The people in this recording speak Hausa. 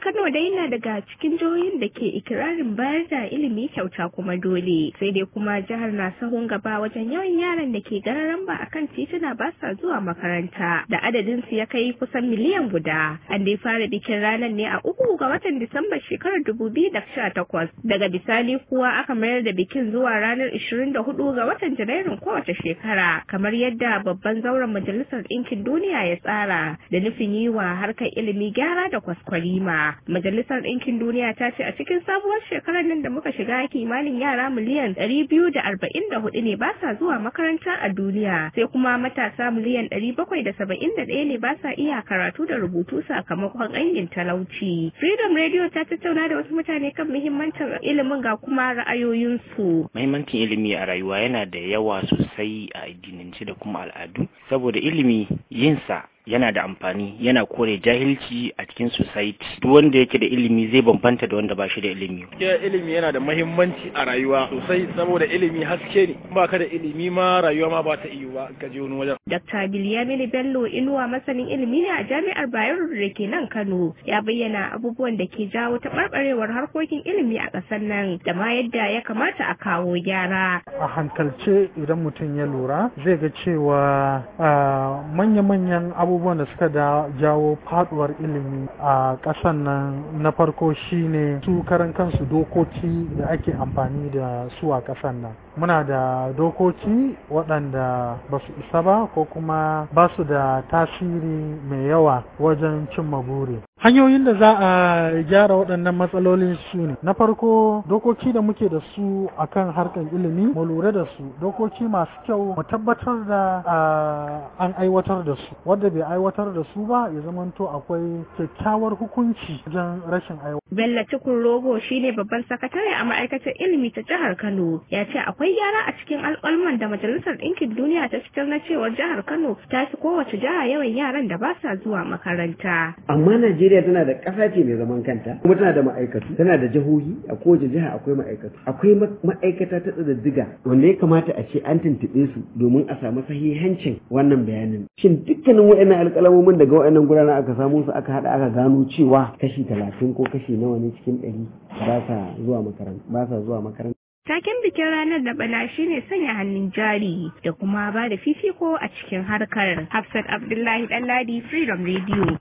Kano dai na daga cikin jihohin da ke ikirarin bayar da ilimi kyauta kuma dole. Sai dai kuma jihar na sahun gaba wajen yawan yaran da ke gararan ba akan tituna ba sa zuwa makaranta da adadin su ya kai kusan miliyan guda. An dai fara bikin ranar ne a uku ga watan Disamba shekarar dubu biyu da sha takwas. Daga bisani kuwa aka mayar da bikin zuwa ranar ishirin da hudu ga watan Janairun kowace shekara kamar yadda babban zauren Majalisar Ɗinkin Duniya ya tsara da nufin yi wa harkar ilimi gyara da kwaskwarima. Majalisar Ɗinkin Duniya ta ce a cikin sabuwar shekarar nan da muka shiga kimanin yara miliyan ɗari biyu da arba'in da hudu ne ba sa zuwa makaranta a duniya sai kuma matasa miliyan ɗari bakwai da saba'in da ɗaya ne ba sa iya karatu da rubutu sakamakon ƙangin talauci. Freedom Radio ta tattauna da wasu mutane kan muhimmancin ilimin ga kuma ra'ayoyinsu. Muhimmancin ilimi a rayuwa yana da yawa sosai a addinance da kuma al'adu saboda ilimi yinsa yana da amfani yana kore jahilci a cikin society duk wanda yake da ilimi zai bambanta da wanda ba shi da ilimi gaskiya ilimi yana da mahimmanci a rayuwa sosai saboda ilimi haske ne ba ka da ilimi ma rayuwa ma ba ta iyo ba ka je wani wajen Dr. Bilyamini Bello Inuwa masanin ilimi ne a Jami'ar Bayero da ke nan Kano ya bayyana abubuwan da ke jawo taɓarɓarewar harkokin ilimi a ƙasar nan da ma yadda ya kamata a kawo gyara. a hankalce idan mutum ya lura zai ga cewa ah, manya-manyan abubuwan da suka da jawo faduwar ilimi a ƙasan nan na farko shine su karan kansu dokoki da ake amfani da su a ƙasan nan muna da dokoki waɗanda ba su isa ba ko kuma ba su da tasiri mai yawa wajen cimma buri hanyoyin da za a gyara waɗannan matsalolin su ne na farko dokoki da muke da su akan harkar ilimi mu lura da su dokoki masu kyau mu tabbatar da ah, an aiwatar da su wanda bai aiwatar da su ba ya zamanto akwai kyakkyawar hukunci wajen rashin aiwatar Bello Tukun Rogo shine babban sakatare a ma'aikatar ilimi ta jihar Kano ya ce akwai gyara a cikin alƙalman da Majalisar Ɗinkin Duniya ta fitar na cewar jihar Kano ta fi kowace jiha yawan yaran da ba sa zuwa makaranta. amma Najeriya tana da ƙasa ce mai zaman kanta kuma tana da ma'aikatu tana da jihohi a kowace jiha akwai ma'aikatu akwai ma- ma'aikata ta tsadaddiga wanda ya kamata a ce an tuntuɓe su domin a samu sahihancin wannan bayanin shin dukkanin wa'annan alƙalamomin daga wa'annan gurana aka samu su aka haɗa aka gano cewa kashi talatin ko kashi nawa ne cikin ɗari ba sa zuwa makaranta ba sa zuwa makaranta Taken bikin ranar da bana shine sanya hannun jari da kuma ba da fifiko a cikin harkar. Hafsat Abdullahi Ɗanladi Freedom Radio.